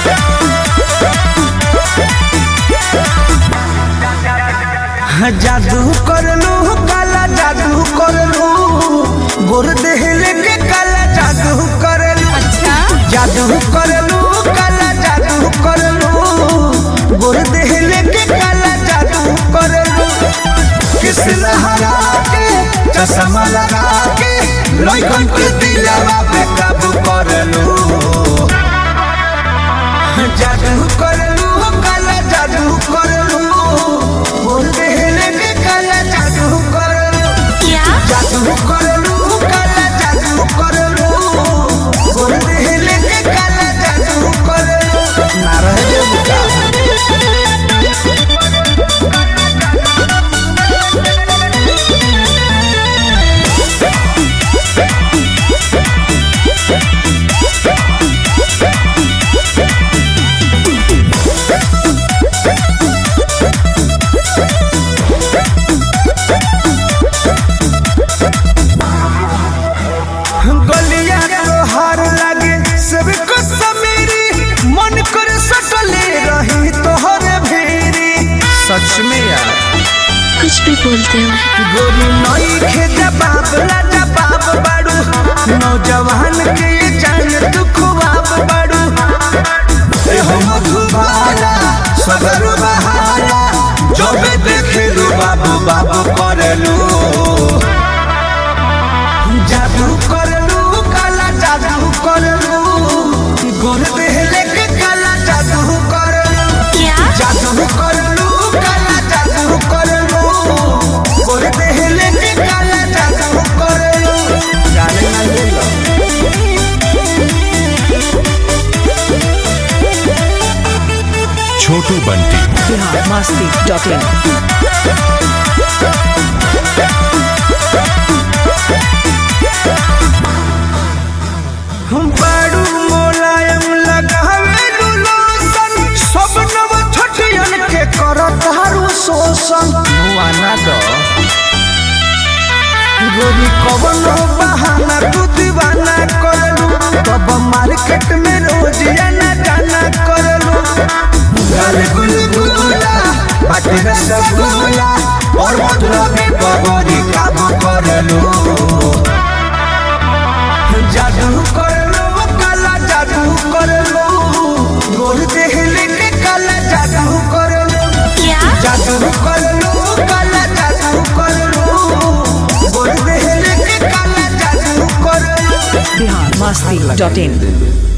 जादू करलू काला जादू करलू गोर देहले के काला जादू करलू अच्छा जादू करलू काला जादू करलू गोर देहले के काला जादू करलू किस लहरा के चश्मा लगा के लइकन के दिलवा पे काबू करलू जादू करलू काला जादू करलू गोर देहले के काला जादू करलू क्या जादू करलू काला जादू करलू गोर देहले के काला जादू करलू ना रह जेबू का गलिया तोहार लागे सबको समेरी मन कर सटले रही तोहरे भेरी सच में यार कुछ भी बोलते हो गोरी नई खे जबाब ला जबाब बाड़ू नौजवान के ये जान तू खुआब बाड़ू ए हो मधुबाला सगर बहाला जो बे देखे लू बाबू बाबू करलू जादू करलू काला जादू करलू गोर देहले के काला जादू करलू क्या जादू करलू काला जादू करलू गोर देहले के काला जादू करलू जाने ना ये लो छोटू बंटी बिहार मस्ती डॉट इन हम बाड़ू मोलायम लगावे लोशन सब नव छठियन के करत हारू शोषण मुआना दो गोरी कवनो बहाना तू दीवाना करलू तब मार्केट में रोज आना जाना करलू गाल गुलगुला बाटे रसगुल्ला और मधुरा में बबरी काबू करलू जादू करलो काला जादू करलो गोर देहले के काला जादू करलो क्या जादू करलो काला जादू करलो गोर देहले के काला जादू करलो बिहार मस्ती डॉट इन